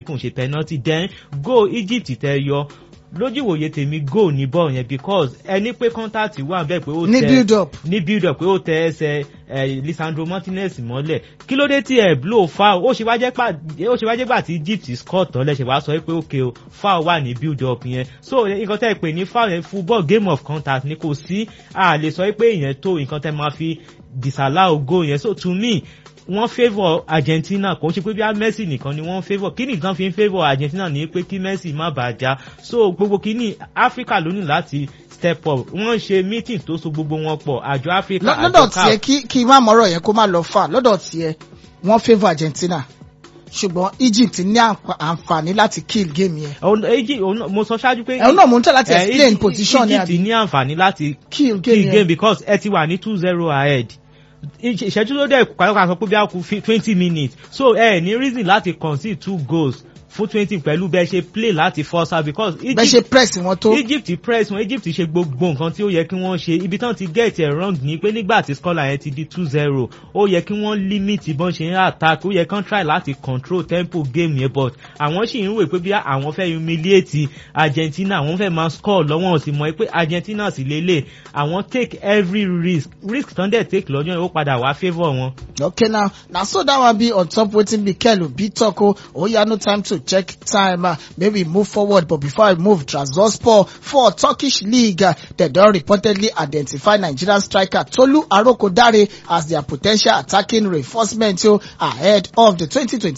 kò ń ṣe penalty then goal Egypt tẹ yọ lójú ìwòye tèmi goal ní bọ́ọ̀ yẹn because ẹni pé contact wà bẹ́ẹ̀ pé ó ní tẹ build up ní build up pé ó tẹ ẹsẹ̀ ẹ Lisandro Martinez mọ́lẹ̀ kí ló dé tí ẹ blow foul ó ṣe wá jẹ́ pà ó ṣe wá jẹ́ gbà tí Egypt score tán lẹ́sẹ̀ wá sọ pé ok o foul wà ní build up yẹn so nǹkan tẹ́ ẹ pè ní foul yẹn football game of contact ni kò sí a lè sọ pé ìyẹn tó nǹkan tẹ́ máa fi disallow goal yẹn so to me wọ́n favour Argentina kò ń ṣe pé bí a Messi nìkan ni wọ́n favour kí nìkan fi ń favour Argentina ní pé kí Messi má bàa já so gbogbo kìíní Africa ló ní láti step up wọ́n ṣe meeting tó so gbogbo wọn pọ̀ àjọ Africa Lọ- àjọ lọ́dọ̀ CAF tiẹ̀ kí kí n má mọ̀rọ̀ yẹn kó má lọ fà lọ́dọ̀ tiẹ̀ wọ́n favour Argentina ṣùgbọ́n Egypt ní àǹfà- àǹfààní láti kill game yẹn Òun- Egypt- òun náà- mo sọ ṣáájú pé ẹ̀hún náà mò ń tẹ̀ láti eh, explain Egypt- position ní Egypt àbí ní àǹfààní láti kill game key game yẹn because ẹ ti wà ní two zero ahead Ìṣe- ìṣẹ́jú ló dẹ̀ pàápàá sọ pé bí a kú twenty minutes so ẹ ní reason láti concede two goals fún twenty pẹ̀lú bẹ́ẹ̀ ṣe play láti force out because bẹ́ẹ̀ ṣe Egypt press wọn tó Egypt press wọn Egypt ṣe gbogbo nǹkan tí ó yẹ kí wọ́n ṣe ibi tán ti get it wrong ni pé nígbà tí scoreline yẹn ti di two zero ó yẹ kí wọ́n limit bọ́n ṣe ń attack ó yẹ kán try láti control tempo game yẹn but àwọn sì ń wò pé bí àwọn fẹ́ humiliate Argentina àwọn fẹ́ máa score lọ́wọ́ sí mọ́ pé Argentina sì lélẹ̀ àwọn take every risk risk tán dẹ̀ take lọ́jọ́ yẹn ó padà wá favour wọn. okay now na so that one be on top wetin Mikel Obi talk o oya no time to check time uh, maybe move forward but before I move Trabzonspor for Turkish league uh, they don reportedly identify Nigerian striker Tolu Arokodare as their potential attacking reinforcement o ahead of the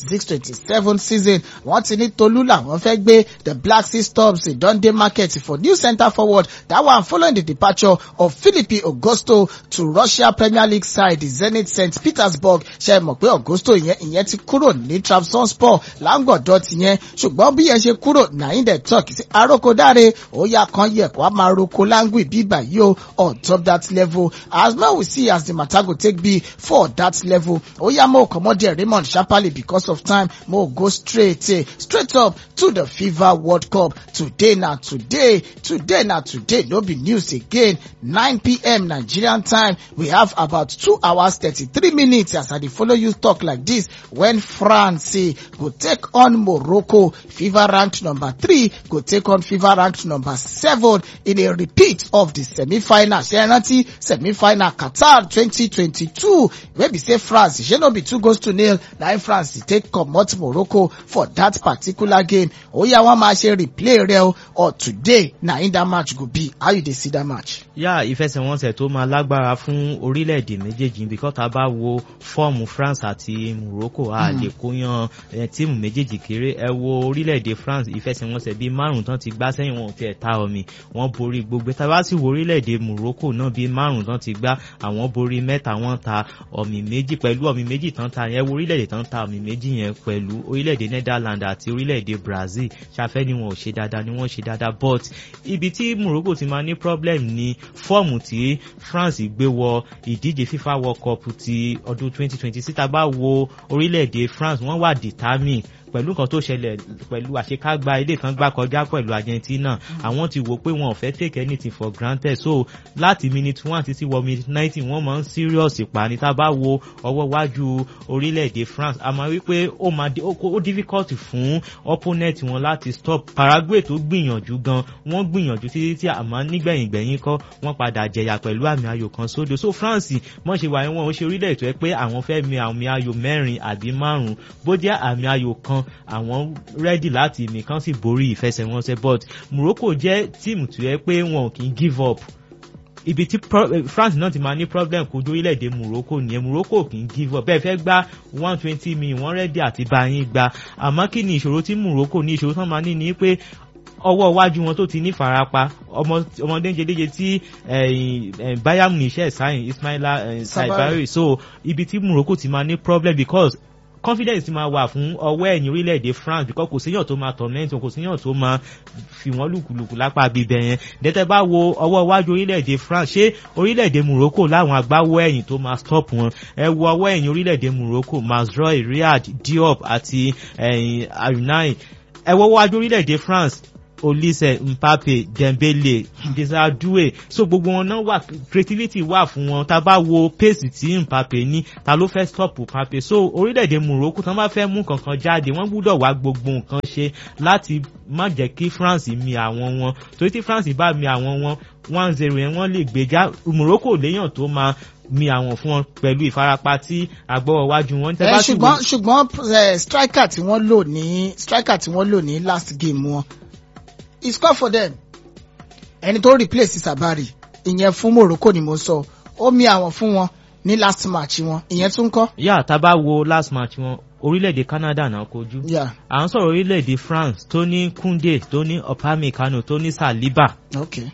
2026-27 season wọ́n ti ní Tolu làwọn fẹ́ gbé the Black Sea Storms don dey market for new centre forward that one following the departure of Philippe Augusto to Russia Premier League side Zenit St Petersburg ṣe mọ̀ pé Augusto ìyẹn ìyẹn ti kúrò ní Trabzonspor láǹgọ̀dọ̀ tìyẹn ṣùgbọ́n bí yẹn ṣe kúrò nàìjíríà dẹ̀ talk sí arókódáre ó yà kan yẹ kó a máa roko láǹgì bíbà yìí o on top that level as well we see as the matter go take be for that level ó yà mo comot there Raymond sharply because of time mo go straight eh, straight up to the FIFA World Cup today na today today na today no be news again 9 p.m. Nigerian time we have about two hours 33 minutes as I dey follow you talk like this when France eh, go take on Morocco FIFA ranked number three go take on FIFA ranked number seven in a repeat of the semi-final ṣe rántí semi-final Qatar 2022 wey be say France ṣe no be two goals to nil na im France take comot Morocco for that particular game oya wọn máa ṣe replay rẹ o or today na im that match go be how you dey see that match. yá ìfẹsẹ̀wọnsẹ̀ tó máa lágbára fún orílẹ̀-èdè méjèèjì because tá a bá wo fọ́ọ̀mù France àti Morocco a lè kóyan eh, tíìmù méjèèjì kéré ẹ wo orílẹ̀-èdè France ìfẹsẹ̀wọnsẹ̀ bíi márùn tán ti gbá sẹ́yìn wọn ò tiẹ̀ ta omi wọ́n borí gbogbo tá a bá sì wo orílẹ̀-èdè Morocco náà bíi márùn tán ti gbá àwọn borí mẹ́ta wọ́n ta ọ̀mì méjì pẹ̀lú ọ̀mì méjì tán ta yẹn wo orílẹ̀-èdè tán ta ọ̀mì méjì yẹn pẹ̀lú orílẹ̀-èdè Netherlands àti orílẹ̀-èdè Brazil ṣàfẹ́ ni wọn ò ṣe dáadáa ni wọ́n ṣe dáadáa but ibi tí Morocco ti máa ní problem ni fọ́ọ̀mù tí France gbé wọ ìdíje FIFA World Cup ti ọdún 2026 tá a bá wo orílẹ̀-èdè France wọ́n wà determine pẹ̀lú nǹkan tó ṣẹlẹ̀ pẹ̀lú àṣekágbá ilé kan gbá kọjá pẹ̀lú Argentina àwọn ti wò pé wọn ò fẹ́ take anything for granted so láti minute one títí wọ minute ninety wọ́n máa ń serious ìpani tá a bá wo ọwọ́ wájú orílẹ̀-èdè France a máa rí pé ó máa di- ó ó difficult fún opponent wọn láti stop Paraguay tó gbìyànjú gan wọ́n gbìyànjú títí tí àmọ́ nígbẹ̀yìngbẹ̀yìn kọ́ wọ́n padà jẹyà pẹ̀lú àmì ayò kan sódò so France mọ̀ ṣe wà ní wọn ò ṣe orílẹ̀ ètò ẹ pé àwọn fẹ́ mi àmì ayò mẹ́rin àbí márùn-ún bó jẹ́ àmì ayò kan àwọn rẹ́dì láti mi kan sì borí ìfẹsẹ̀wọnsẹ̀ but Morocco jẹ́ tíìmù tó yẹ pé wọn ò kì í give up ibi tí pro- eh, France náà ti máa ní problem kojú orílẹ̀-èdè Morocco nìyẹn Morocco kì í give up bẹ́ẹ̀ fẹ́ gba one twenty min wọ́n rẹ́dì àti bá yín gba àmọ́ kí ni ìṣòro tí Morocco ní ìṣòro tán máa ní ni pé ọwọ́ iwájú wọn tó ti ní farapa ọmọ ọmọdé ń jedéje tí eh, eh, Bayern Munich sáyìn Ismaila eh, Sabari. Sabari so ibi tí Morocco ti máa ní problem because confidence ti máa wà fún ọwọ́ ẹ̀yìn orílẹ̀-èdè France because kò séyàn tó máa torment wọn kò séyàn tó máa fi wọ́n lùkùlùkù lápá bíbẹ̀ yẹn dẹ́tẹ́ bá wo ọwọ́ iwájú orílẹ̀-èdè France ṣé orílẹ̀-èdè Morocco láwọn agbáwọ́ ẹ̀yìn tó máa stop wọn ẹ wo ọwọ́ ẹ̀yìn orílẹ̀-èdè Morocco Mazraoui Riyad Diop àti ẹ̀yìn Arunai ẹ wo iwájú orílẹ̀-èdè France olise mpape dembele desardue so gbogbo wọn náà wà creativity wà fún wọn tá a bá wo pace tí mpape ní ta ló fẹ́ stop mpape so orílẹ̀-èdè morocco tán bá fẹ́ mú kankan jáde wọ́n gbúdọ̀ wá gbogbo nǹkan ṣe láti má jẹ́ kí france mi àwọn wọn torí tí france bá mi àwọn wọn one zero yẹn wọ́n lè gbéjà morocco léèyàn tó máa mi àwọn fún wọn pẹ̀lú ìfarapa tí àgbọ̀wọ̀ wájú wọn. ẹ ṣùgbọ́n ṣùgbọ́n striker tí wọ́n lò ní striker tí wọ́n lò ní last game wọn he score for them ẹni tó replace sabari ìyẹn fún morocco ni mo sọ ó mi àwọn fún wọn ní last match wọn ìyẹn tún kọ́. yà tá a bá wo last match wọn orílẹ̀-èdè canada náà kojú. Yeah. à ń sọ̀rọ̀ orílẹ̀-èdè france tó ní kunde tó ní opamecano tó ní saliba. okay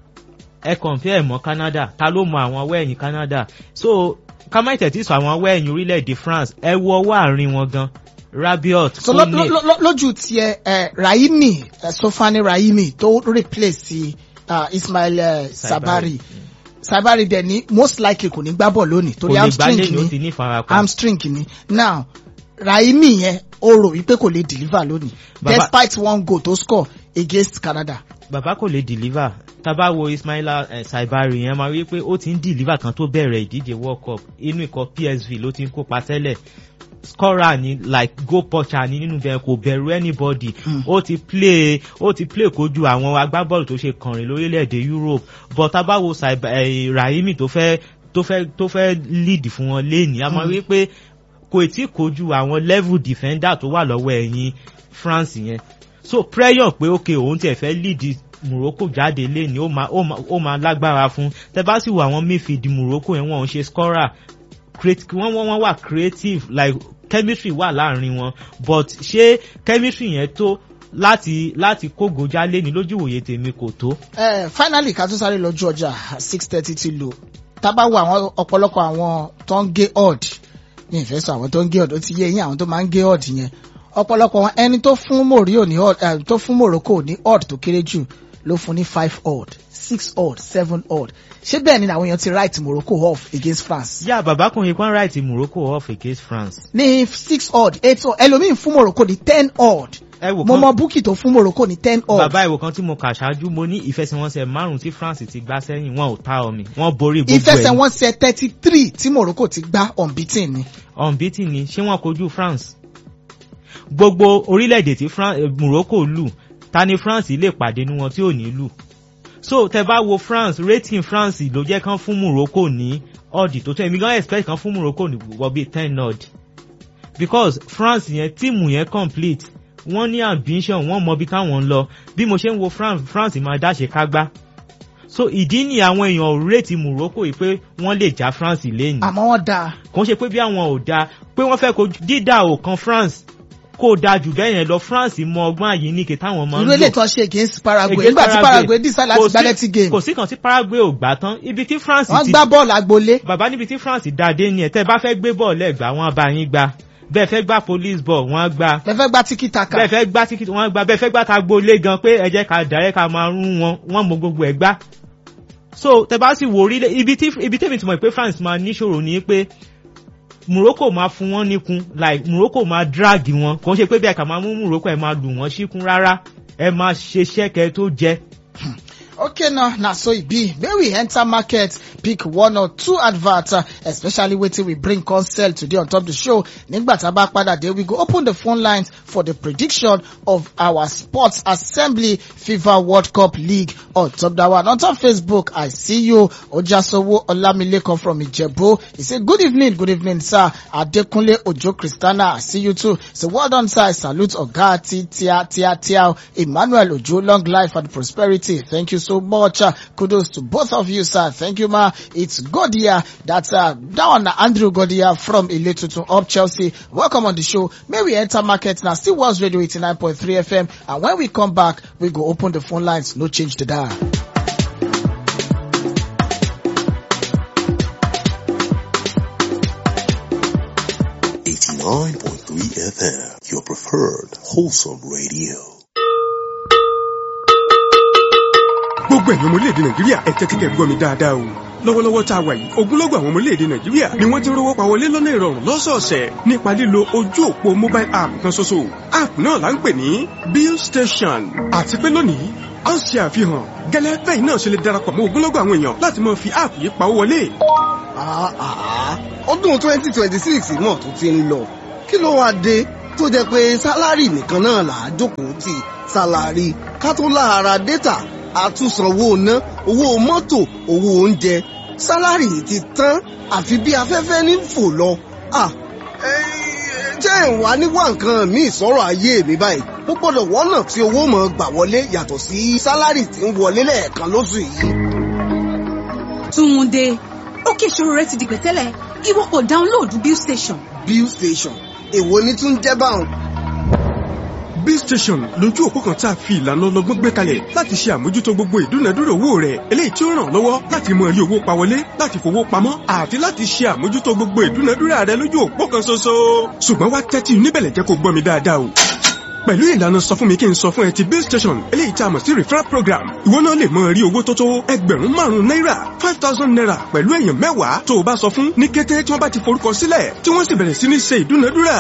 ẹ compare mọ́ canada ta ló mọ àwọn ọwọ́ ẹ̀yìn canada so kámáìtẹ̀ tí sọ àwọn ọwọ́ ẹ̀yìn orílẹ̀-èdè france ẹ wo ọwọ́ àárín wọn gan rabiot so lójú tiẹ̀ ẹ rahimi sofani rahimi tó replace uh, ismail uh, sabari sabari dẹ̀ ní most likely kò ní gbá bọ̀ lónìí torí hamstring ni hamstring ni now rahimi yẹn ó rò wípé kò lè deliver lónìí despite one goal tó score against canada. bàbá kò lè deliver tábà wo ismaila eh, saibari yẹn máa rí pé ó ti ń deliver kan tó bẹ̀rẹ̀ ìdíje world cup inú ikọ̀ psv ló ti ń kópa tẹ́lẹ̀ scorer ni like goal poacher ni nínú bẹ́ẹ̀ kò bẹ̀rù anybody ó ti play ó ti play kojú àwọn agbábọ́ọ̀lù tó ṣe kànrin lórílẹ̀‐èdè europe but tábà wo eh, rahimi tó fẹ́ tó fẹ́ tó fẹ́ lead fún wọn léèní a máa rí pé kò tí kojú àwọn level defender tó wà lọ́wọ́ ẹ̀yìn france yẹn so prayer pé ok òun tiẹ̀ fẹ́ lead morocco jáde léni ó máa ó máa lágbára fún tẹ bá sì wo àwọn midfield morocco yẹn wọn ò ṣe scorer wọ́n wọ́n wà creative like chemistry wà láàrin wọn but ṣé chemistry yẹn tó láti láti kógo jálé ní lójú ìwòye tèmi kò tó. ẹ finally ká tó sáré lọ́jọ́ ọjà six thirty ti lò tábà wo àwọn ọ̀pọ̀lọpọ̀ àwọn tó ń gé odd ní ìfẹ́ sọ àwọn tó ń gé odd ó ti yé eyín àwọn tó máa ń gé odd yẹn ọ̀pọ̀lọpọ̀ wọn ẹni tó fún morio ní odd tó fún morocco ní odd tó kéré jù ló fún ní five odd six odd seven odd ṣé bẹ́ẹ̀ ni àwọn èèyàn ti write morocco off against france. yà bàbá kan yìí kan write morocco off against france. ní six odd eight odd ẹlòmíín fún morocco ní ten odd mo mọ búkì tó fún morocco ní ten odd. bàbá ìwò kan tí mo kà ṣáájú mo ní ìfẹsẹ̀wọnsẹ̀ márùn-ún tí france ti gbá sẹ́yìn wọn ò ta omi wọn borí gbogbo ẹ̀. ìfẹsẹ̀wọnsẹ̀ thirty three tí morocco ti gbá unbeaten ni. unbeaten ni ṣé wọn kojú france gbogbo orílẹ̀-èdè tí morocco lù ta ni france lè pàdé ní wọn tí ò ní lù so tẹ bá wo france rating france ló jẹ́ kán fún morocco ní ọ̀dì tó tó èmi gan expect kan fún morocco ní wọ́n bíi ten odd because france yẹn tíìmù yẹn complete wọ́n ní ambition wọ́n mọ bí táwọn ń lọ bí mo ṣe ń wo france france máa dáṣe kágbá so ìdí ni àwọn èèyàn ò rètí morocco yìí pé wọ́n lè já france lẹ́yìn. àmọ́ wọ́n dáa. kò ń ṣe pé bí àwọn ò dáa pé wọ́n fẹ́ kojú dídà ò kan france kó da jù bẹ́ẹ̀ yẹn lọ france mọ ọgbọ́n àyè ní kí táwọn máa ń lò. irú èlé tó ṣe against paraguay nígbà tí paraguay dísà láti gbá lẹ́tí game. kò sí kan tí paraguay ò gbà tán ibi tí france ti. wọ́n gbá bọ́ọ̀lù agbolé. bàbá níbi tí france dáadé ni ẹ̀ tẹ́ bá fẹ́ gbé bọ́ọ̀lù ẹ̀gbá wọn bá yín gbá bẹ́ẹ̀ fẹ́ gbá police ball wọ́n gbá. bẹ́ẹ̀ fẹ́ gbá tíkì taka. bẹ́ẹ̀ fẹ́ gbá tíkì wọ́n gbá bẹ́ẹ̀ fẹ́ gbá tagbolé gan pé ẹ jẹ́ ká dàrẹ́ ká máa rún wọn wọ́n mọ gbogbo ẹ̀ gbá. so tẹ bá sì wò orílẹ̀ ibi tí ibi tẹ́mi ti mọ̀ pé france máa níṣòro ni pé morocco máa fún wọn níkun like morocco máa drag wọn kò ń ṣe pé bí ẹ̀ka máa mú morocco ẹ̀ máa lù wọ́n síkún rárá ẹ máa ṣe ṣẹ́kẹ́ tó jẹ́. okay now na so e be make we enter market pick one or two advert uh, especially wetin we bring come sell today on top the show nígbà tá a bá padà dé we go open the phone lines for the prediction of our sports assembly fifa world cup league on top that one on top facebook i see you ojasowo olamilekan from ijebu he say good evening good evening sir adekunle ojo christiana i see you too so well done sir i salute oga ti tia tia tia emmanuel ojo long life and prosperity thank you so much. Uh, kudos to both of you, sir. Thank you, ma. It's Godia. That's uh, down Andrew Godia from Iletutu up Chelsea. Welcome on the show. May we enter market now. Still was radio 89.3 FM. And when we come back, we go open the phone lines. No change to that. Eighty-nine point three FM, your preferred wholesome radio. gbogbo ẹ̀yin ọmọ orílẹ̀-èdè nàìjíríà ẹ tẹ́tí kẹ́ gbọ́ mi dáadáa o lọ́wọ́lọ́wọ́ tá a wà yìí ogunlọ́gọ̀ àwọn ọmọ orílẹ̀-èdè nàìjíríà ni wọ́n ti rówó pa wọlé lọ́nà ìrọ̀rùn lọ́sọ̀ọ̀sẹ̀ nípa lílo ojú òpó mobile app kan ṣoṣo app náà là ń pè ní bill station àti pé lónìí a ń ṣe àfihàn gẹ́lẹ́ bẹ́ẹ̀ náà ṣe lè darapọ̀ mọ́ ogunlọ́gọ̀ àwọn èèyàn láti máa fi app yìí pawó wọlé. Ah, ah, ọdún twenty twenty six mọ̀ tó ti ń lọ kí ló wáá dé tó jẹ́ pé sálárì nìkan náà là á jókòó tì sálárì ká tó láara dátà àtúnsanwó ná owó mọ́tò owó oúnjẹ sálárì ti tán àfi bí afẹ́fẹ́ ní fò lọ. Ah, eh, jẹ́ ìwà níwá nǹkan míì sọ̀rọ̀ ayé mi báyìí mo gbọ́dọ̀ wọ́nà tí owó mọ̀ gbà wọlé yàtọ̀ sí sálárì tí ń wọlé lẹ́ẹ̀kan lóṣù yìí. Túnde ókè ìṣòro rẹ ti di pẹ̀tẹ́lẹ̀ ìwọ kò dáńlóòdù bill station. bill station èwo ni tún jẹ́ báwọn. bill station lójú òpó kan tá a fi ìlànà ọlọ́gbọ́n gbé kalẹ̀ láti ṣe àmójútó gbogbo ìdúnadúrà owó rẹ̀ eléyìí tí ó ràn ọ́ lọ́wọ́ láti mọ rí owó pa wọlé láti fowó pamọ́ àti láti ṣe àmójútó gbogbo ìdúnadúrà rẹ̀ lójú òpó kan ṣoṣo. ṣùgbọ́n wá tẹ́tí níbẹ̀lẹ̀ jẹ́ kó gbọ́ mi dáadáa o pẹ̀lú ìlànà sọ fún mi kí n sọ fún ẹ ti bill station eléyìí tá a mọ̀ sí referral program ìwọ náà lè mọ rí owó tó tó ẹgbẹ̀rún márùn-ún náírà five thousand naira pẹ̀lú èèyàn mẹ́wàá tó o bá sọ fún ní kété tí wọ́n bá ti forúkọ sílẹ̀ tí wọ́n sì bẹ̀rẹ̀ sí ní ṣe ìdúnadúrà.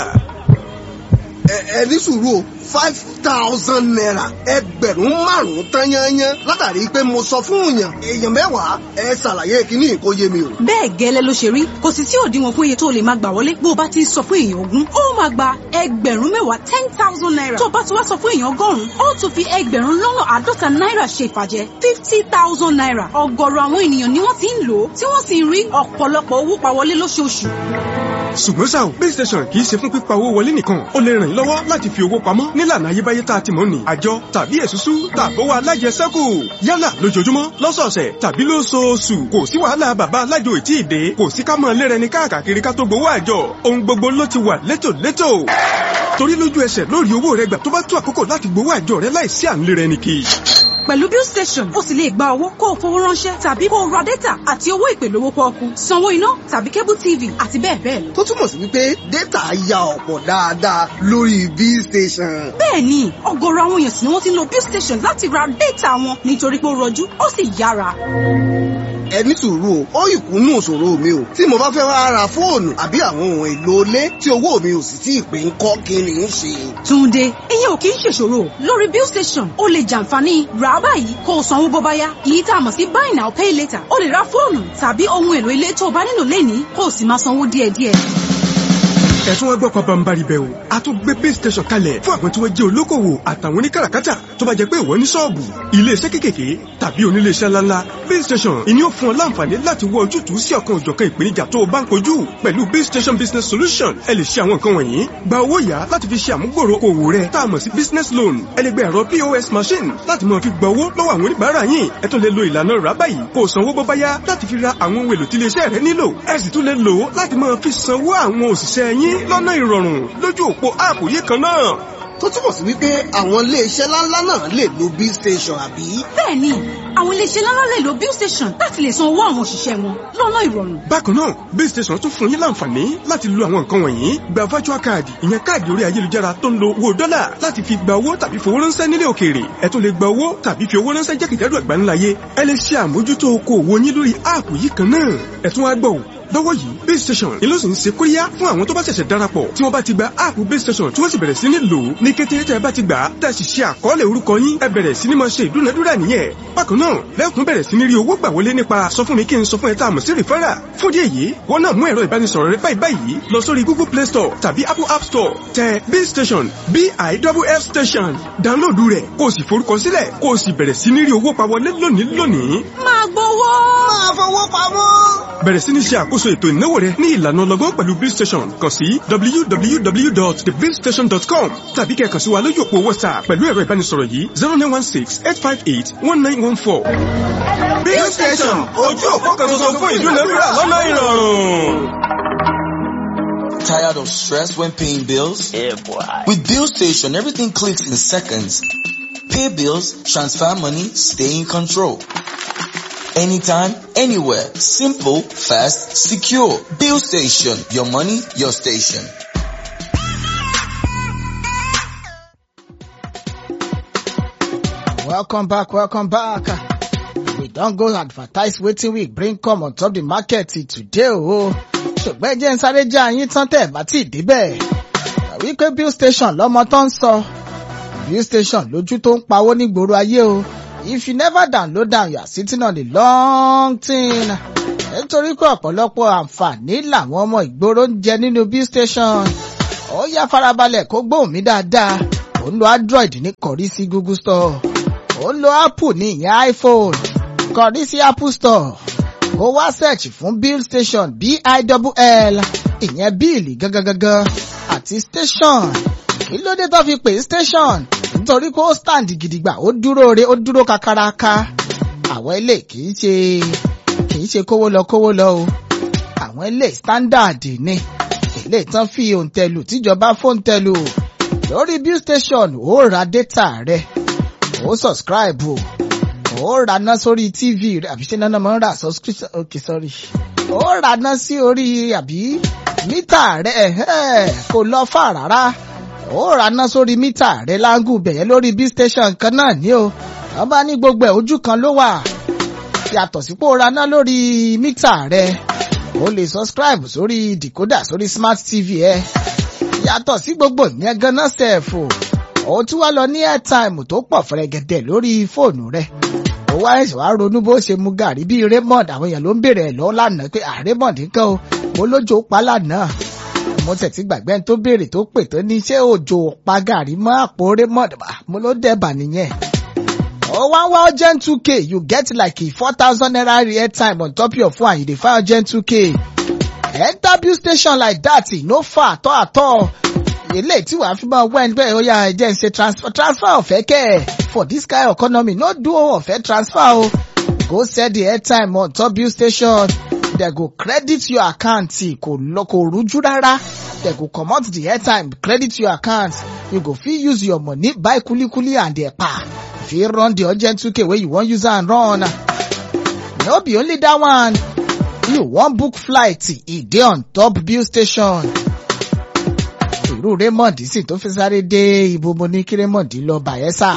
ẹ ẹ ní sùúrù o five thousand naira ẹgbẹ̀rún márùn-ún tán yányán látàrí pé mo sọ fún yàn èèyàn mẹ́wàá ẹ ṣàlàyé kíní kó yé mi o. bẹ́ẹ̀ gẹ́lẹ́ ló ṣe rí kò sì sí òdiwọ̀n fún iye tó lè máa gbà wọlé bó o bá ti sọ fún èèyàn ogún ó máa gba ẹgbẹ̀rún mẹ́wàá ten thousand naira tó o bá ti wá sọ fún èèyàn ọgọ́rùn-ún ó tún fi ẹgbẹ̀rún lọ́nà àádọ́ta náírà ṣe ìfàjẹ́ fifty thousand naira ọ̀gọ̀rọ̀ àwọn ènìyàn ni wọ́n ti ń lò ó tí wọ́n sì ń rí ọ̀pọ̀lọpọ̀ owó pa wọlé lóṣooṣù ṣùgbọ́n ṣá o base station kì í ṣe fún pípa owó wọlé nìkan ó lè ràn yín lọ́wọ́ láti fi owó pamọ́ nílànà ayébáyé tá a ti mọ̀ ní àjọ tàbí èsúsú tàbówó alájẹsẹ́kù yálà lójoojúmọ́ lọ́sọ̀ọ̀sẹ̀ tàbí lóṣooṣù kò sí wàhálà bàbá alájò ètí ìdè kò sí ká mọ̀ lérẹ ní káàkiri ká tó gbowó àjọ ohun gbogbo ló ti wà létòlétò torí lójú ẹsẹ̀ lórí owó rẹ gbà tó bá tó àkókò láti gbowó àjọ rẹ láìsí à ń lérẹ ní kì í pẹ̀lú bill station o sì lè gba owó kó o fowó ránṣẹ́ tàbí kó o ra data àti owó ìpè lówó pọ́ọ́kú sanwó iná tàbí cable tv àti bẹ́ẹ̀ bẹ́ẹ̀ lọ. tó túmọ̀ sí wípé dátà ya ọ̀pọ̀ dáadáa lórí bill station. bẹ́ẹ̀ni ọ̀gọ̀rọ̀ àwọn èèyàn sì ni wọ́n ti ń lo bill station láti ra data wọn nítorí pé ó rọjú ó sì yára. ẹ ní sùúrù o ó ìkúnnú òṣòro mi o tí mo bá fẹ́ wá ra fóònù àbí àwọn ohun èlò ilé tí owó mi ò sì tí ì pé ń kọ́ kí ni ń ṣe. Túnde ìyẹn ò kì í ṣèṣòro lórí bill station o lè jàǹfààní rà á báyìí kó o sanwó bó bá yá èyí tá a mọ̀ sí buy now pay later o lè ra fóònù tàbí ohun èlò ilé tó o bá nílò lẹ́nìí kó o sì máa sanwó díẹ̀díẹ̀. ẹ̀sùn wọn gbọ́ pabambari bẹ̀ o a tún gbé base station kalẹ̀ fún àwọn tí wọ́n jẹ́ olókòwò àtàwọn oníkàràkátà tó bá jẹ́ pé ìwọ ní ṣọ́ọ̀bù iléeṣẹ́ kékèké tàbí oníléeṣẹ́ ńláńlá base station ìní ó fún ọ láǹfààní láti wọ ojútùú sí ọ̀kan òjọ̀kan ìpèníjà tó o bá ń kojú pẹ̀lú base station business solution ẹ lè ṣe àwọn nǹkan wọ̀nyí gba owó yá láti fi ṣe àmúgbòrò òwò rẹ tá a mọ̀ sí business loan ẹ lè gba ẹ̀rọ pos machine láti máa fi gba owó lọ́wọ́ àwọn oníbàárà yín ẹ tún lè lo ìlànà rà báyìí kó o sanwó bó bá yá láti fi ra àwọn ohun èlò tí iléeṣẹ́ rẹ nílò ẹ sì tún lè lò ó láti máa fi sanwó àwọn òṣìṣẹ́ yín lọ́nà ìrọ̀rùn lójú òpó áàpù yìí kan náà tó túbọ̀ sí wípé àwọn iléeṣẹ́ ńláńlá náà lè lo bill station àbí. bẹ́ẹ̀ni àwọn iléeṣẹ́ ńláńlá lè lo bill station láti lè san owó àwọn òṣìṣẹ́ wọn lọ́nà ìrọ̀rùn. bákan náà base station tún fún yín láǹfààní láti lo àwọn nǹkan wọ̀nyí gba virtual card ìyẹn káàdì orí ayélujára tó ń lo owó dọ́là láti fi gba owó tàbí fowó ránṣẹ́ nílé òkèèrè ẹ tún lè gba owó tàbí fi owó ránṣẹ́ jákèjádò àgbáńláyé ẹ lè ṣe àmójútó okòòwò yín lórí áàpù yìí kan náà ẹ tún wá gbọ́ ò lọ́wọ́ yìí base station ni ló sì ń ṣe kóríyá fún àwọn tó bá ṣẹ̀ṣẹ̀ darapọ̀ tí wọ́n bá ti gba áàpù base station tí wọ́n sì bẹ̀rẹ̀ sí ní lò ó ní kété tẹ́ ẹ bá ti gbà á tẹ́ ẹ sì ṣe àkọọ́lẹ̀ orúkọ yín ẹ bẹ̀rẹ̀ sí ní máa ṣe ìdúnadúrà nìyẹn bákan náà lẹ́kùn bẹ̀rẹ̀ sí ní rí owó gbà wọlé nípa sọ fún mi kí n sọ fún ẹ tá a mọ̀ sí rìfẹ́rà fún díẹ̀ yìí wọ́n náà mú ẹ̀rọ ìbánisọ̀rọ̀ rẹ báyìí báyìí lọ sórí google play store tàbí apple app store tẹ base station biff station download rẹ̀ kó o sì forúkọ sílẹ̀ kó o sì bẹ̀rẹ̀ sí ní rí owó pa wọlé lónìí lónìí máa gbowó. máa fowó pamọ́. bẹ̀rẹ̀ sí ní ṣe àkóso ètò ìnáwó rẹ ní ìlànà ọlọ́gbọ́n pẹ̀lú bill station kàn sí www.thebillstation.com tàbí kẹ́ kàn sí wa lójú òpó whatsapp pẹ̀lú ẹ̀rọ ìbánisọ̀rọ̀ yìí zero nine one six eight five eight one nine one four. bill station ojú òpó kan ṣoṣo fún ìdúnadúrà lọ́nà ìrọ̀rùn. Tired of stress when paying bills? Yeah, boy. With Bill Station, everything clicks in seconds. Pay bills, transfer money, stay in control. Anytime, anywhere. Simple, fast, secure. Bill Station. Your money, your station. Welcome back, welcome back. We don go advertise wetin we bring come on top the market today o. Ṣùgbọ́n ẹ jẹ́ ń sáré já yín tán tẹ̀ bá tí ì débẹ̀. wípé bill station lọmọ tó ń sọ bill station lójú tó ń pawó nígboro ayé o if you never download am you are sitting on a long thing nítorí pé ọ̀pọ̀lọpọ̀ àǹfààní làwọn ọmọ ìgboro ń jẹ nínú bill station ó yá farabalẹ̀ kó gbóhùn mi dáadáa ó ń lo android ní kọ̀rí sí google store ó ń lo apple ní ìyẹn iphone kọ̀rí sí apple store kó wá search fún bill station b-i-double-l ìyẹn bíìlì gangan àti station kí ló dé tó fi pè é station nítorí pé ó stand gidigba ó dúró re ó dúró kakaraka àwọn ilé kì í ṣe kì í ṣe kówó lọ kówó lọ o àwọn ilé standard ni ilé tán fi òǹtẹ̀lù tíjọba fóǹtẹ̀lù lórí bill station ó ra data rẹ ó subscribe o ó raná sórí tv rẹ àbí ṣé náná máa ń ra subscription okay sorry ó raná sí orí àbí mítà rẹ ẹ̀hẹ́, kò lọ fà rárá ó raná sórí mítà rẹ láńgù bẹ̀yẹn lórí bill station kan náà ní o wọ́n bá ní gbogbo ẹ̀ ojú kan ló wà yàtọ̀ sípò raná lórí mítà rẹ o lè subscribe sórí decoder sórí smart tv ẹ yàtọ̀ sí gbogbo ìyẹn ganan sẹ́ẹ̀fù ó tún wá lọ ní airtime tó pọ̀ fẹ̀rẹ̀gẹ̀dẹ̀ lórí fóònù rẹ̀ ó wá ẹ̀sìn wá ronú bó ṣe mu gàrí bíi Raymond àwọn èèyàn ló ń bèrè ẹ̀ lọ́wọ́ lánàá pé ah Raymond nǹkan o mo lójó pa lánàá mo tẹ̀tí gbàgbé ẹni tó béèrè tó pè tó ní ṣé òjò pa gàrí mọ́ àpò Raymond Ah, mo ló dẹ̀bà nìyẹn ó wá ń wá urgent two k you get like a four thousand naira airtime on top your phone and you dey find urgent two k enter bill station like that e no far at all at all eléyìí tí wàá fi máa wá ẹni bẹ́ẹ̀ ó yá ẹ jẹ́ ń ṣe transfer transfer ọ̀fẹ́ kẹ́ ẹ̀ for this kind of economy no do ọ̀fẹ́ transfer o go sell the airtime on top bill station they go credit your account kò lọ kò rújú rárá they go comot the airtime credit your account you go fit use your money buy kulikuli and ẹ̀pà fit run the urgent 2k wey you wan use am run no be only that one you wan book flight e dey on top bill station irú Raymond sì tó fi sáré dé ibo mo ní kí Raymond lọ Bayelsa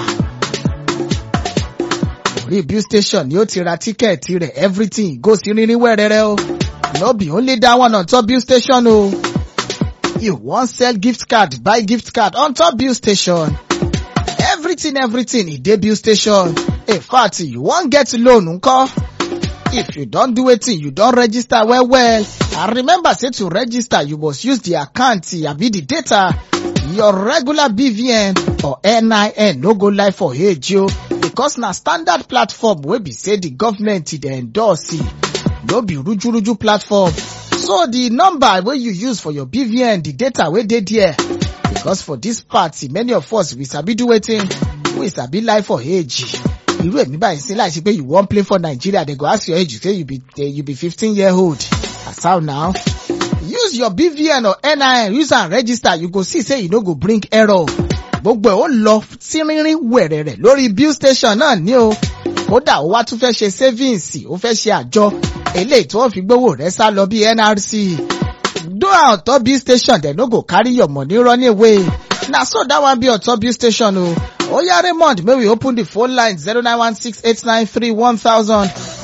orí bill station ni ó ti ra tíkẹ́ẹ̀tì rẹ̀ everything go sí rírí wẹ́rẹ́rẹ́ o no be only that one on top bill station o you wan sell gift card buy gift card on top bill station everything everything e dey bill station in fact you wan get loan nko if you don do wetin you don register well well and remember say to register you must use the account abi the data your regular bvn or nin no go lie for age o because na standard platform wey be say the government dey endorse e no be rujuruju platform so the number wey you use for your bvn the data wey dey there because for this party many of us we sabi do wetin we sabi lie for age irú èmi báyìí sí láì ṣe pé you wan play for Nigeria they go ask your age you say you be eh, you be fifteen year old as how now use your BVN or NIN use am register you go see say you no go bring error gbogbo ẹ̀ ó lọ sí rínrín wẹ̀rẹ̀rẹ̀ lórí bill station náà ní o kódà ó wá tún fẹ́ ṣe savings ó fẹ́ ṣe àjọ eléyìí tí wọ́n fi gbówó rẹ̀ sá lọ bí NRC do am on top bill station dem no go carry your money run away na so that one be on top bill station o. Oya Raymond, may we open the phone line 0916-893-1000,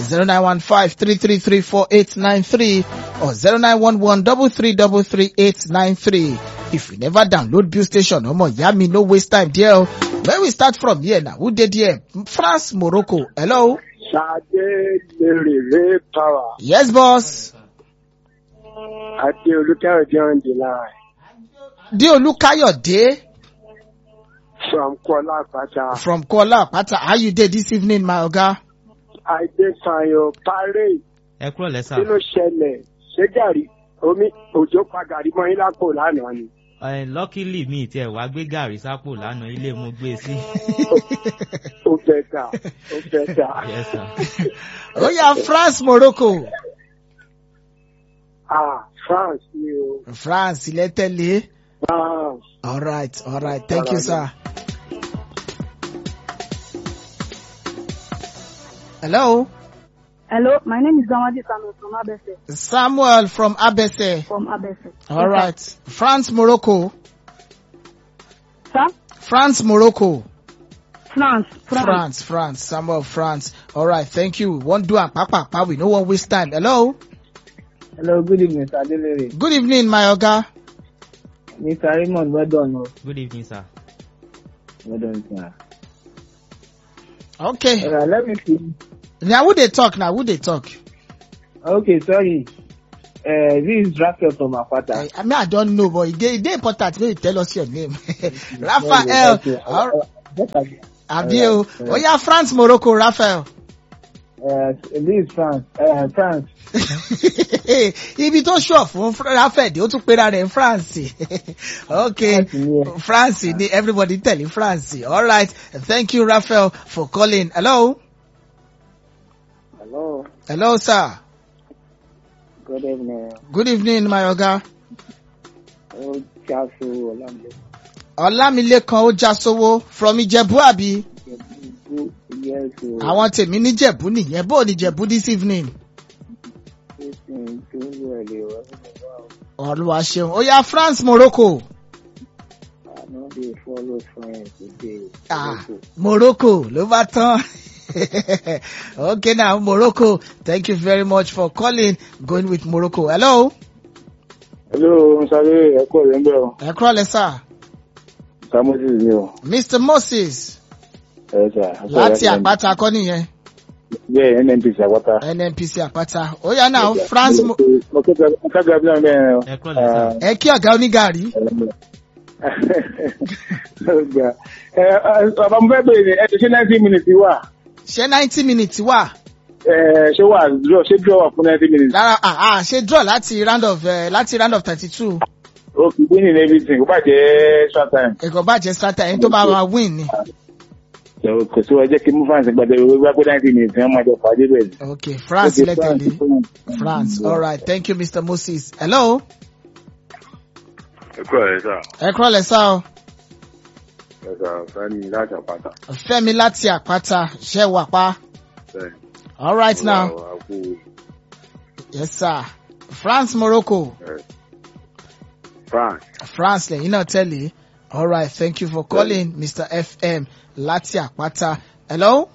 0915-333-4893, or 0911-333-893. If you never download Bill Station, omo, yami, no waste time there. o. Where we start from here now? Who did here? France, Morocco. Hello? Ṣadé lèrè ré power Yes, boss. àti Olúkáyọ̀dé on the line Deolu Kayode from Kuala Apata. from Kuala Apata. How you dey this evening, my oga? Adéfayọ Paré ẹ kúrò lẹ́sà kí ló ṣẹlẹ̀? Ṣé gàrí omi òjò pa gàrí mọ́ yín lápò lánàá ni? ẹ lọ́kìlì mi tiẹ̀ wá gbé gàrí sápò lánàá ilé mo gbé sí. Ó fẹ́ tà, ó fẹ́ tà. Yes, sir. Oya France, Morocco. Ah, France ni o. France, ilẹ̀ tẹ̀lé. France. All right, all right. Thank you, sir. Hello, Hello, my name is Gamadi Samuel from Abese. Samuel from Abese. From Abese. All right, France, Morocco. Sir? France, Morocco. France. France. France, France. Samuel, France. All right, thank you. One do and papa, papa. We no one waste time. Hello. Hello, good evening, Sir Adelere. Good evening, my oga. Mr. Raymond, well done. oh. good evening sir. Well done, sir. Okay. Alright, let me see. Now who they talk now? Who they talk? Okay, sorry. Uh, this is Raphael from Apata. I mean, I don't know, but it dey- it dey important. Maybe tell us your name. Raphael. Okay, All- uh, just like- Abi o. Alright, Oh yeah, France, Morocco, Raphael. Uh, this is France. Uh, France. Ibi tó ṣọ̀ fún Fra- Raphael dé, ó tún pera rẹ̀ ní France. Okay. France ni everybody tẹ̀lé France. All right. Thank you, Raphael, for calling. Hello. Hello. Hello, sir. Good evening. Good evening, my oga. Oh, Chasu Olamide. Ọlámilékan ó já sówó from Ìjẹ̀bú àbí? Yes, oh. Àwọn tèmi níjẹ̀bú nìyẹn. Bó o ní Ìjẹ̀bú this evening? Listen to well, oh. Olúwa ṣeun. Ó yá France, Morocco. I know they follow France today. Ah, Morocco ló bá tán. okay now Morocco thank you very much for calling going with Morocco. Hello. Hello, Sáré ẹ̀kọ́ rẹ̀ ń bẹ̀ ọ́. Ẹ kúrọ̀lẹ́ sà. Samuel ni o. Mr Moses Ẹ sà. láti àpáta kọ́ nìyẹn. Bẹ́ẹ̀ NNPC àpáta. NNPC àpáta. Ó yá náà France Mo- Mo kẹ́kọ̀ọ́ bí náà bẹ́ẹ̀ o. ẹ kúrọ̀lẹ́ sà. ẹ kí ọ̀gá onígàrí. Bàbá mo fẹ́ bèrè ní ẹ ti ṣe ninety minutes wà. Ṣé ninety minutes wà? Ẹ, Ṣé wà draw ṣé draw wà fún ninety minutes? Lára ah ah ṣe draw láti round of uh, láti round of thirty two. O kì í winning everything, kò bá jẹ́ short time. Ẹ̀kọ́ bàjẹ́ starter ẹni tó bá máa win ni. Ṣé o- Kò sí wa jẹ́ kí mú fans gbàdé owó gbá pé ninety minutes wọ́n máa jọ pàdé bẹ́ẹ̀. Okay France Okay, lẹ́tẹ̀lé. France all right thank you Mr Moses. Hello. ẹ kúrò ẹ sà Ẹ kúrọ̀lẹ́ sá o. ẹ sà fẹ́mi láti àpáta Fẹ́mi láti àpáta ṣẹ́ wà pa. bẹ́ẹ̀ All right now. Wà á kú Yes sir. France Morocco. ẹ France France lẹ́yìn náà tẹ̀lé. All right thank you for calling Mr FM láti àpáta. Hello.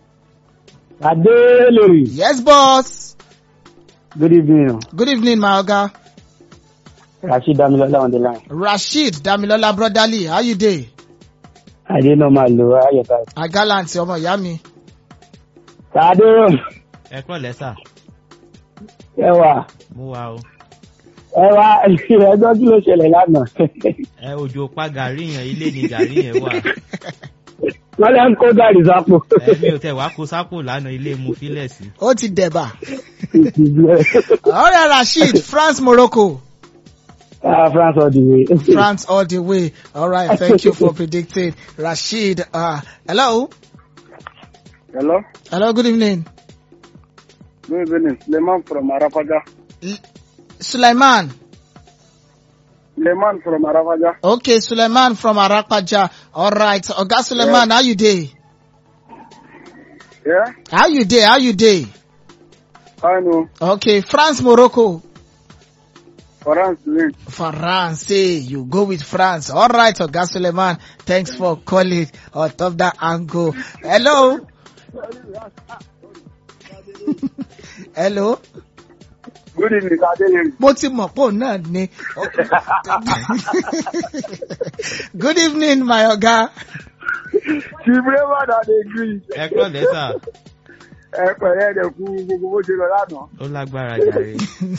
Adelori. Yes boss. Good evening. Good evening my oga. Rashid Damilola on the line. Rasheed Damilola brotherly how you dey? Adé náà máa lo ayọ̀ká. Agalant ọmọ ìyá mi. Sade ẹ kúrọ̀lẹ́ sà. ẹwà mo wà o. ẹwà ẹgbẹ́ kí ló ṣẹlẹ̀ lánàá. ẹ òjò pa gàrí yẹn ilé ni gàrí yẹn wà. Wọ́n lè ń kó gàrí sápò. ẹ̀mí ò tẹ̀ wá kó sápò lánàá ilé mu fílẹ̀ sí. Ó ti dẹ̀bà. Ọ̀rẹ́ Rasheed France Morocco. Ah, France all the way. France all the way. All right thank you for predicting. Rasheed uh, hello. Hello, Hello good evening. good evening. Suleiman from Arafaja. Suleiman. Suleiman from Arafaja. Okay, Suleiman from Arapaja. All right. Oga Suleiman, how you dey? Yeah, How you dey? How you dey? I know. Okay, France, Morocco. France win. France, you go with France. All right, Oga Suleiman. Thanks for calling on top that angle. Hello. Hello. Good evening, Adeleri. Mo ti mọ̀ pò náà ni. Good evening, my Oga. Chief Raymond Adegri. ẹ kúrọ̀lẹ́ sà. Ẹ pẹ̀lẹ́ ẹ̀dẹ̀ kú gbogbo bó ṣe lọ lánàá. ó lágbára jàre.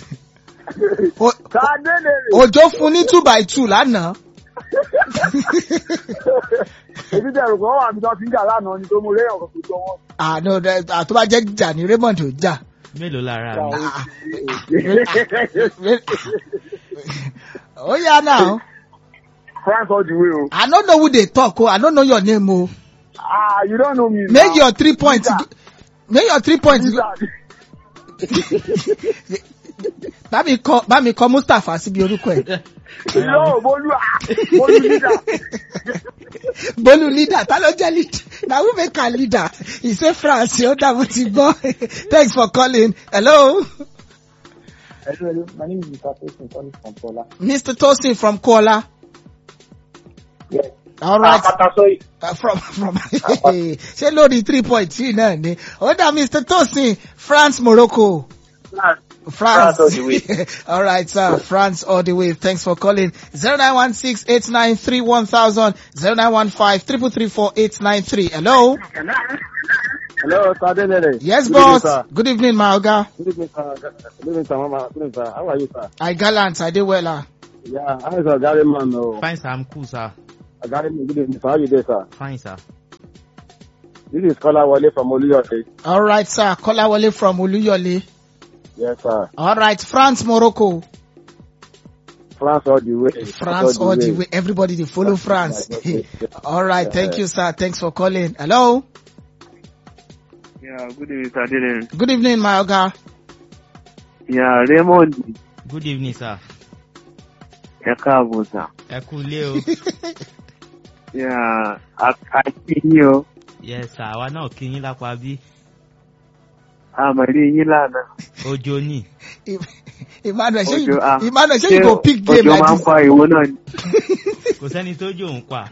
Adeleri. Òjò fún ní two by two lánàá. Èmi dẹ̀rù kan wà mí tó ti ń jà lánàá ni tó mú léyàn kan kò jọ wọn. Àná àtọ́ bá jẹ́ jà ní Raymond ò jà. mélòó lára mi. Oh yeah now. France all the way o. I no know who dey talk o. I no know your name o. Ah, you don't know me now. Make your three points. go- Make your three points. go- Bá mi kọ bá mi kọ Mustapha síbi orúkọ ẹ̀. Yóò Bólú à Bólú nígbà. Bolu leader ta ló jẹ́ leader? Na who make am leader? He say France ó dàbò ti gbọ́. Thanks for calling. Hello. Hello, my name is Mr. Tosin calling from Tola. Mr. Tosin from Kuala. Yes. All right. Apata sorry. Uh, from from ṣé lórí three point three náà ni ó dá Mr. Tosin France Morocco France. France. France all the way. all right, sir. France all the way. Thanks for calling. 0916-893-1000, 0915-334-893. Hello? Hello, Sir Adelere. Yes, Good evening, boss. sir. Good evening, my Oga. Good evening, sir. Good evening, sir. Mama. Good evening, sir. How are you, sir? I gallant. I did well. ah. Yeah, how is our Gary man? Oh, Fine, sir. I'm cool, sir. Gary man, good evening, sir. How you there, sir? Fine, sir. This is Kola Wale from Oluyole. All right, sir. Kolawole from Uluyole. Yes, sir. All right, France, Morocco. France all the way. France all the way. Everybody they follow France. all right, thank you, sir. Thanks for calling. Hello? Yeah, good evening, Sir Adelere. Good evening, my Oga. Yeah, Raymond. Good evening, sir. Ẹ káàbọ̀ sà. Ẹ kú ilé o. Yeah, àti yín o. yes, sir. Àwa náà kí yín lápá bí. Àmàlí yín lánàá. Ojo ni. Emmanuel, ṣé you, Òjò ah. Emmanuel, ṣé you go pick game Òjò like máa ń this? pa ìwo náà ni. Kò sẹ́ni tó jò ń pa.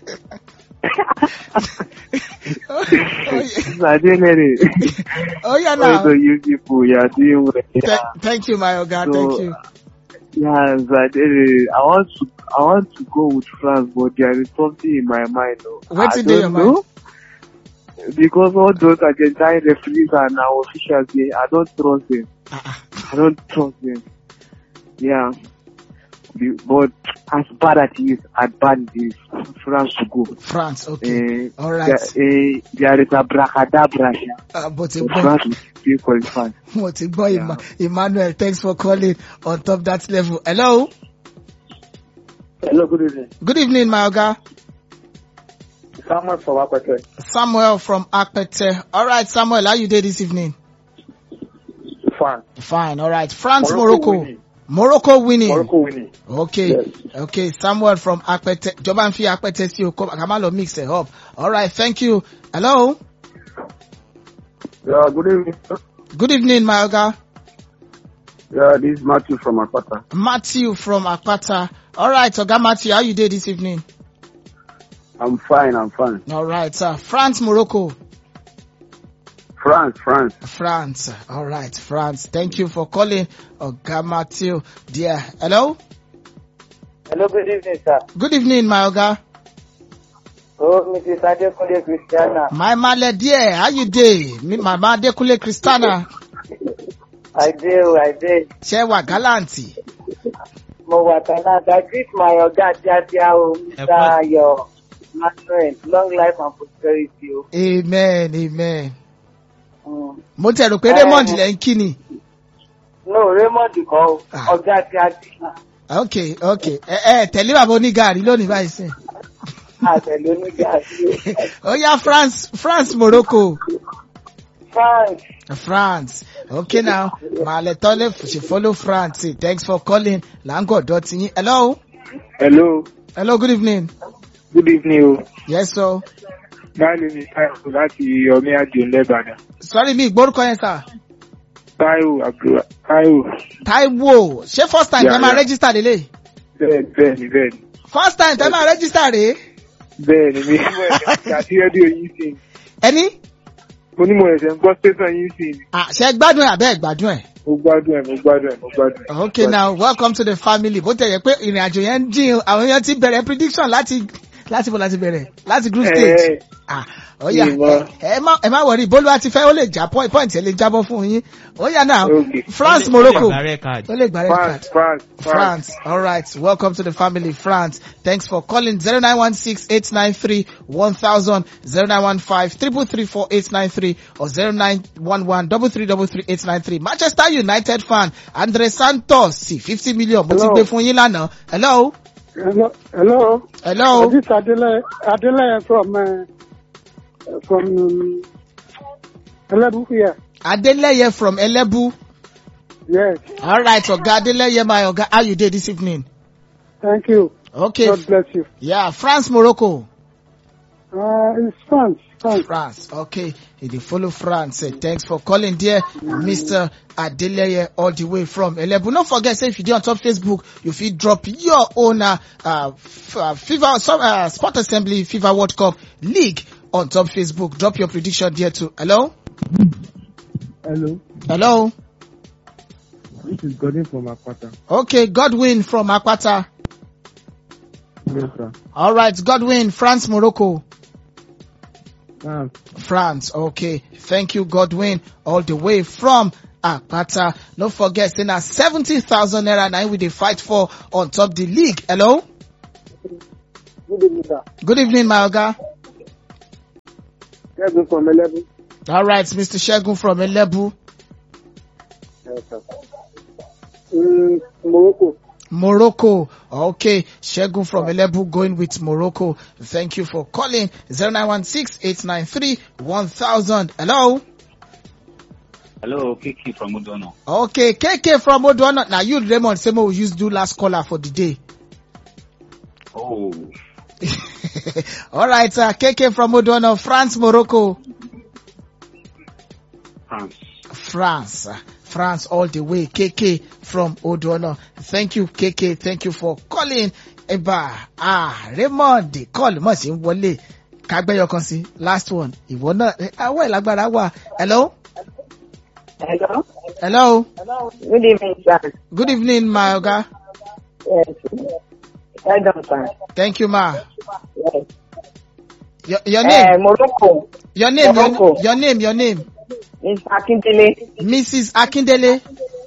Sir Adelere. Oh, yeah, Also, now. you people, you are doing well. Th- Yeah. thank you, my Oga. So, Thank you. Yeah, Sir Adelere. I want to, I want to go with France, but there is something in my mind. Oh. What's I in your don't mind? know. Because all those Argentine referees and our officials, they, I don't trust them. I don't trust them. Yeah. The- But as bad as it is, as bad it is, France to go. France, okay. Eh, All right. There, eh, there is a bracadabra here. Uh, but So France will still qualify. Mo ti gbọ́ Emma- Emmanuel, thanks for calling on top that level. Hello? Hello, good evening. Good evening, my Oga. Samuel from Akwete. Samuel from Akpete. All right, Samuel, how you did this evening? Fine. Fine, all right. France, Morocco Morocco. winning. Morocco winning. Morocco winning. Okay. Yes. Okay, Samuel from Akpete. Jọba ń fi Akpete sí o, kó kàmá lọ mix it up. All right, thank you. Hello? Yeah, good evening. sir. Good evening, my Oga. Yeah, this is Matthew from Akpata. Matthew from Akpata. All right, Oga Matthew, how you did this evening? I'm fine, I'm fine. All right, sir. France, Morocco. France, France. France. All right, France. Thank you for calling. Oga Matthew. Dear. Hello? Hello, good evening, sir. Good evening, my Oga. Oh, Mrs. Adekunle Christiana. My male dear, how you dey? Me, Mama Adekunle Christiana. I do, I do. Ṣé wà gálàǹtì? Mo wà Canada. Greet my ọ̀gá Tíátíá o, Mr. Ayọ̀ Manuel. Long life and prosperity o. Amen, amen. Mm. Mo tẹ̀ rò pé Eh. Raymond lẹ́ ń kí ni. No, Raymond kọ́ o. Ọ̀gá Tíátíá. Okay, okay. Ẹ ẹ tẹ̀lé bàbá onígàrí lónìí báyìí sìn. Àtẹ̀lé onígà sí. Ó yá France, France, Morocco. France. France. Okay now. Màálẹ̀ tọ́lẹ̀ ṣe follow France. Thanks for calling. Láńgọ̀ dọ̀tí yín. Hello? Hello, Hello, good evening. good evening o. Yes, sir. Báyìí ni Táíwò láti Ọmí Àdìo Lẹ́bàdàn. Sorry mi ìgbórúkọ yẹn sà. Táíwò Abdul Táíwò. Taiwo, ṣé first time Yeah, tẹ́ máa yeah. register lélẹ̀? Bẹ́ẹ̀ bẹ́ẹ̀ ni bẹ́ẹ̀ ni. First time tẹ́ máa register rèé? Bẹ́ẹ̀ ni mi mú ẹ̀sẹ̀ àti rédíò yín sí ni. Ẹni? Mo ní mo ẹ̀sẹ̀ ń gbọ́ station yín sí ni. Ah, ṣe gbádùn ẹ̀ àbẹ́ ẹ̀ gbádùn ẹ̀? Mo gbádùn ẹ̀ mo gbádùn ẹ̀ mo gbádùn ẹ̀. Okay now, welcome to the family. Bó tẹ̀ yẹ pé ìrìn àjò yẹn ń dín o, àwọn èèyàn ti bẹ̀rẹ̀ prediction láti láti bọ̀ láti bẹ̀rẹ̀ láti group stage. Ah, ó yá Ìwọ. ẹ má ẹ má wọrí bólú àti fẹ́ ó lè já point point ẹ lè jábọ́ fún yín. Ó yá now, Okay. France, Ó lè- Morocco. ó lè gba red card. Ó lè gba red card. France France France. All right. Welcome to the family, France. Thanks for calling 0916-893-1000, 0915-334-893 or 0911-333-893. Manchester United fan, Andre Santos, sí, 50 million. Mo ti Hello. gbé fún yín lánàá. Hello. Hello. Hello. Hello. This is Adele, Adele from, uh, from, um, Elebu here. Adeleye from Elebu. Yes. All right. Oga Adeleye, my Oga, how you did this evening? Thank you. Okay. God bless you. Yeah, France, Morocco. Uh, it's France. France. France. Okay. He dey follow France. Eh, thanks for calling dear Mr. Adeleye all the way from Elebu. Don't forget, say if you dey on top Facebook, you fit drop your own uh, uh, f- uh, FIFA, some, uh, Sport Assembly FIFA World Cup League on top Facebook. Drop your prediction there too. Hello? Hello. Hello? This is Godwin from Akpata. Okay, Godwin from Akpata. Yes, sir. All right, Godwin, France, Morocco. France. France. Okay. Thank you, Godwin, all the way from Akpata. Don't forget, saying that 70,000 naira now we dey fight for on top the league. Hello? Good evening, sir. Good evening, my Oga. Kevin from Eleven. All right, Mr. Shegun from Elebu. Yes, sir. Mm, Morocco. Morocco. Okay, Shegun from Elebu going with Morocco. Thank you for calling 0916-893-1000. Hello? Hello, Kiki from Udono. Okay, KK from Odono. Now you, Raymond, say we use do last caller for the day. Oh, All right, uh, KK from Odono, France, Morocco. France. France. uh, France all the way. KK from Odono. Thank you, KK. Thank you for calling. Eba, ah, Raymond, the call mọ̀ sí ń wọlé. Kagbẹ́yọ kan sí. Last one. Ìwọ náà, eh, àwọ̀ ìlágbára wà. Hello? Hello. Hello? Good evening, sir. Good evening, my Oga. Yes. Well done, sir. Thank you, ma. Yes. Your, your Uh, name? Morocco. Your name, your, Morocco. your name, your name. Miss Akindele. Mrs. Akindele.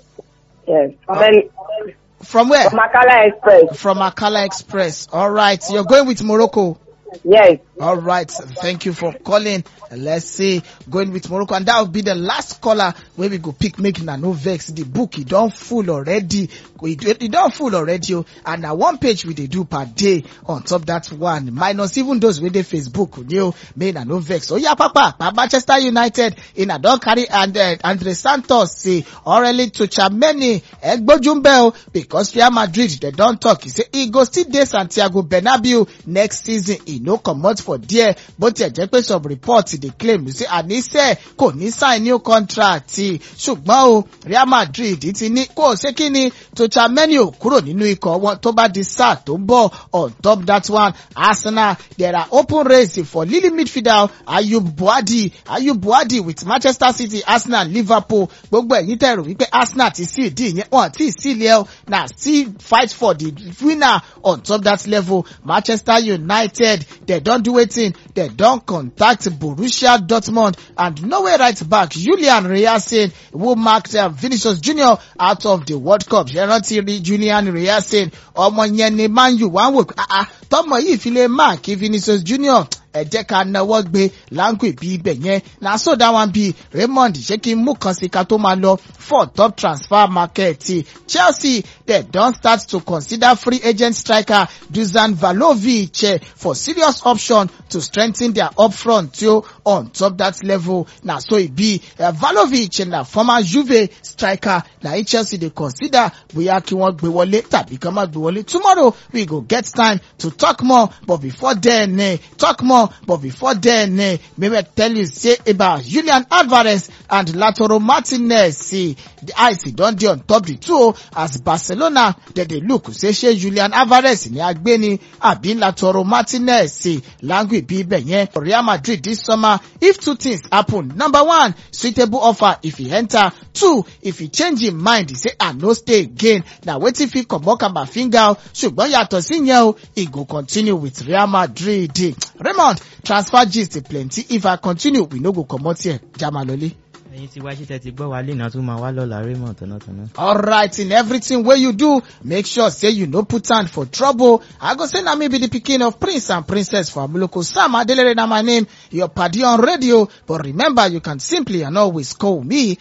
Yes. From, El- From where? from Akala Express. From Akala Express. All right. You're going with Morocco. Yes. All right. Thank you for calling. Let's see. Going with Morocco. And that will be the last caller where we go pick making a no vex. The book, it don't full already. It, it don't full already. oh. And now one page we they do per day on top that one. Minus even those with the Facebook. You made a no vex. Oh yeah, papa. Pa Manchester United in a don't carry and uh, Andre Santos say Aureli to Chameni Egbojumbel because Real Madrid they don't talk. He say he go still dey Santiago Bernabeu next season. He no comot for there. But ẹ jẹ́ pé some reports dey claim say àníṣe kò ní sign new contract ṣùgbọ́n o Real Madrid ti ní kò ṣe kí ni to Chameni ò kúrò nínú ikọ̀ wọn tó bá di sáà tó ń bọ̀ on top that one Arsenal there are open race for Lily midfielder Ayub Buadi Ayub Buadi with Manchester City Arsenal Liverpool gbogbo ẹ̀yin tẹ̀rù wípé Arsenal ti sí ìdí ìyẹn wọn ti sí ilé ẹ̀ na still fight for the winner on top that level Manchester United they don do wetin they don contact Borussia Dortmund and norway right back Julian Reyasin who marked uh, Vinicius Junior out of the World Cup ṣe rántí rí Julian Reyasin ọmọ yẹn ni Man U wá ń wò pé ah ah tọmọ yìí fi lè mark Vinicius Junior ẹ jẹ́ ká náwó gbé láńgbè bí ibẹ̀ yẹn na so that one be Raymond ṣé kí n mú kan sí ká tó máa lọ for top transfer market ti Chelsea they don start to consider free agent striker Dusan Vlahovic eh, for serious option to strengthen their upfront too on top that level na so e be uh, Vlahovic na former Juve striker na e Chelsea dey consider bóyá kí wọ́n gbé wọlé tàbí kí wọ́n má gbé wọlé tomorrow we go get time to talk more but before then eh, talk more but before then eh, maybe I tell you say about Julian Alvarez and Lautaro Martinez see the eyes don dey on top the two o as Barcelona dem dey look say ṣé Julian Alvarez ni agbéni àbí Lautaro Martinez sí language bí ibẹ̀ yẹn for Real Madrid this summer if two things happen number one suitable offer if e enter two if e change im mind e say I no stay again na wetin fit comot Kamavinga o ṣùgbọ́n yàtọ̀ sí yẹn o e go continue with Real Madrid Raymond transfer gist plenty if I continue we no go comot here jamalole. ẹyin tí wáṣí tẹ ti gbọ́ wa lẹ́nà tún máa wá lọ́la raymond tọ̀nàtọ̀nà. Alright, in everything wey you do, make sure say you no put hand for trouble. I go say na me be the pikin of prince and princess for Amuloko. Sam Adelere na my name, your party on radio. But remember, you can simply and always call me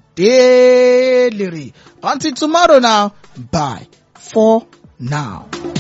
Sadelere. Until tomorrow now, bye for now.